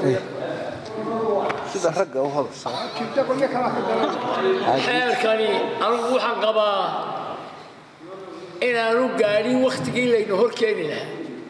sida ragga u hadasha xeerkani anugu waxaan qabaa inaanu gaadhin wakhtigii laynu hor keeni lahaa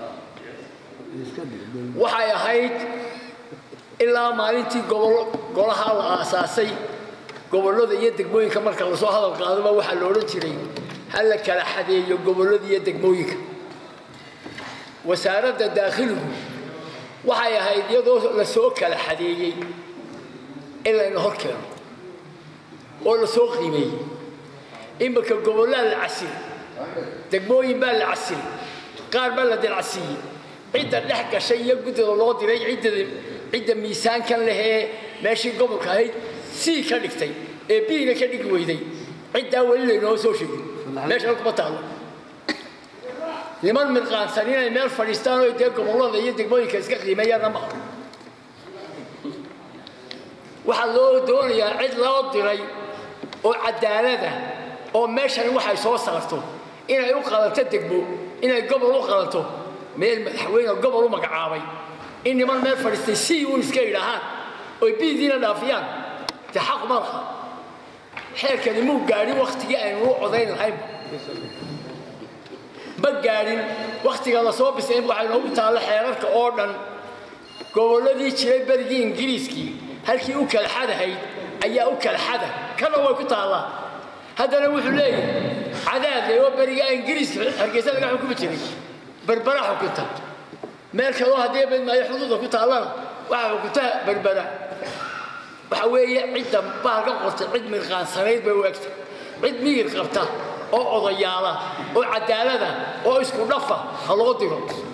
waxay ahayd ilaa maalintii gobol golaha la aasaasay gobollada iyo degmooyinka marka lasoo hadal qaadaba waxaa la odhan jiray ha la kala xadeeyo gobollada iyo degmooyinka wasaaradda daakhiligu waxay ahayd iyadoo lasoo kala xadeeyey in layna hor keeno oo lasoo qiimeeyey imika gobollaa la casiri degmooyin baa la casiri qaar baa la dilcasiiyey cidda dhex gashay iyo guddida loo diray ciddada cidda miisaankan lehee meeshii gobolka ahayd sii ka dhigtay ee biina ka dhigi weyday ciddaa weli laynoo soo sheegin meeshan kuma taallo niman mirqaansan inay meel fadhiistaan oo dee gobollada iyo degmooyinka iska qiimeeyaanna ma aha waxaa loo doonayaa cid loo diray oo cadaalada oo meeshani waxay soo saarto inay u qalanto degmo inay gobol u qalanto meel madaxweyne gobol u magacaabay in niman meel fadhiistay si uun iska yidhaahaan oy biidiina dhaafiyaan dee xaq ma laha xeerkani muu gaadhin wakhtigii aynu u codayn lahaynba ma gaadhin wakhtiga lasoo bisayn waxay noogu taallo xeerarka oo dhan gobolladii jiray berigii ingiriiskii halkii u kala xadahayd ayaa u kala xada kana way ku taallaa haddana wuxuu leeyahay cadaadle oo berigaa ingiriiska hargeysa laga xukumi jiray berbera xukunta meel kaloo haddii badmaayo xuduuda ku taallana waxaa xukunta berbera waxa weeye cidda baalka qortay cid mirqaansanayd bay u egta cid miyir qabta oo odayaala oo cadaalada oo isku dhafa ha loo diro